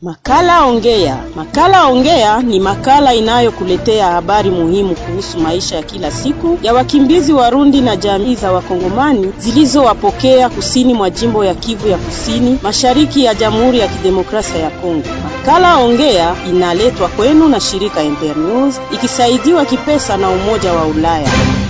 Makala Ongea. Makala Ongea ni makala inayokuletea habari muhimu kuhusu maisha ya kila siku ya wakimbizi Warundi na jamii za Wakongomani zilizowapokea kusini mwa jimbo ya Kivu ya Kusini, mashariki ya Jamhuri ya Kidemokrasia ya Kongo. Makala Ongea inaletwa kwenu na shirika Internews ikisaidiwa kipesa na Umoja wa Ulaya.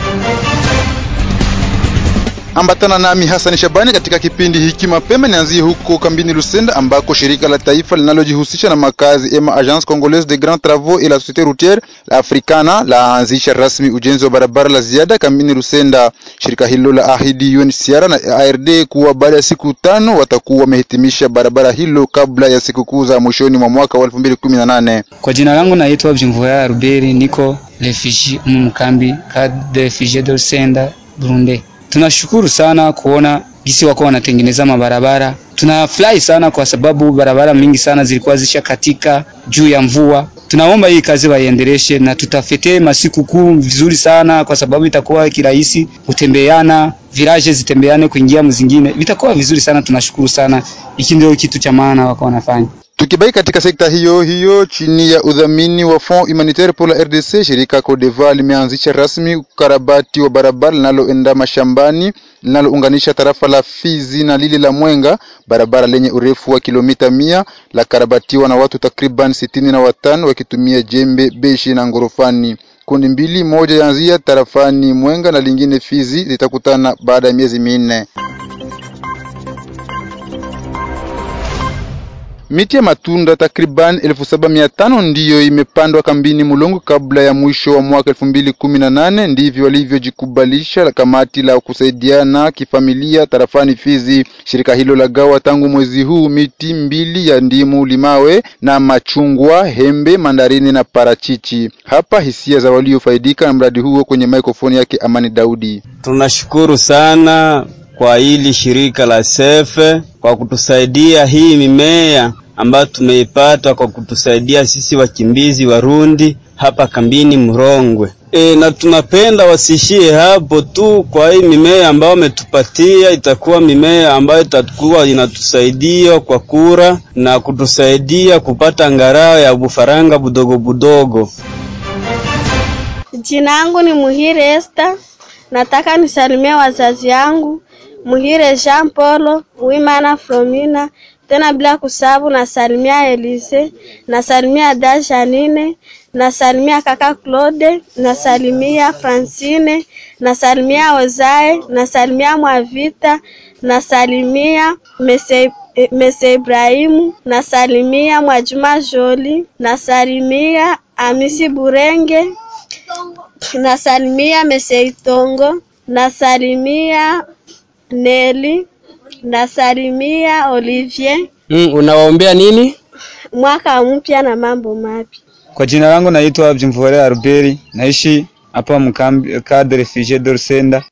Ambatana nami Hassan Shabani katika kipindi hiki. Mapema nianzie huko kambini Lusenda ambako shirika la taifa linalojihusisha na makazi ema Agence Congolaise de Grands Travaux et la Société Routière la Africana laanzisha rasmi ujenzi wa barabara la ziada kambini Lusenda. Shirika hilo la ahidi UNHCR na ARD kuwa baada ya siku tano watakuwa wamehitimisha barabara hilo kabla ya sikukuu za mwishoni mwa mwaka wa 2018. Kwa jina langu naitwa Bjimvuya Ruberi, niko refugie mkambi de refugie de Lusenda Burundi. Tunashukuru sana kuona gisi wako wanatengeneza mabarabara. Tunafurahi sana kwa sababu barabara mingi sana zilikuwa zisha katika juu ya mvua. Tunaomba hii kazi waiendeleshe na tutafete masiku kuu vizuri sana, kwa sababu itakuwa kirahisi kutembeana, viraje zitembeane kuingia mzingine, vitakuwa vizuri sana. Tunashukuru sana, hiki ndio kitu cha maana wako wanafanya. Tukibaki katika sekta hiyo hiyo chini ya udhamini wa Fond Humanitaire pour la RDC, shirika Codeva limeanzisha rasmi ukarabati wa barabara linaloenda mashambani linalounganisha tarafa la Fizi na lile la Mwenga. Barabara lenye urefu wa kilomita mia la karabatiwa na watu takriban sitini na watano wakitumia jembe, beshi na ngorofani. Kundi mbili, moja yaanzia tarafani Mwenga na lingine Fizi, zitakutana baada ya miezi minne. Miti ya matunda takriban elfu saba mia tano ndiyo imepandwa kambini Mulongo kabla ya mwisho wa mwaka elfu mbili kumi na nane. Ndivyo walivyojikubalisha la kamati la kusaidiana kifamilia tarafani Fizi. Shirika hilo la gawa tangu mwezi huu miti mbili ya ndimu, limawe na machungwa, hembe, mandarini na parachichi. Hapa hisia za waliofaidika na mradi huo kwenye mikrofoni yake Amani Daudi. Tunashukuru sana kwa hili shirika la sefe kwa kutusaidia hii mimea ambayo tumeipata kwa kutusaidia sisi wakimbizi Warundi hapa kambini Murongwe. E, na tunapenda wasishie hapo tu. Kwa hii mimea ambayo wametupatia, itakuwa mimea ambayo itakuwa inatusaidia kwa kura na kutusaidia kupata ngarao ya bufaranga budogo budogo. Jina yangu ni Muhire Esther. Nataka nisalimie wazazi yangu Muhire Jean Paul Wimana Fromina, tena bila kusabu nasalimia Elise, nasalimia da Janine, nasalimia kaka Claude, nasalimia Francine, nasalimia Ozae, nasalimia Mwavita, nasalimia Mese, Mese Ibrahimu, nasalimia Mwajuma Joli, nasalimia Amisi Burenge, nasalimia Mese Itongo, nasalimia Neli, nasalimia Olivier. Mm, unawaombea nini? Mwaka mpya na mambo mapya. Kwa jina langu naitwa Bjimvuya Ruberi, naishi hapa mkambi cadre refugie de Lusenda.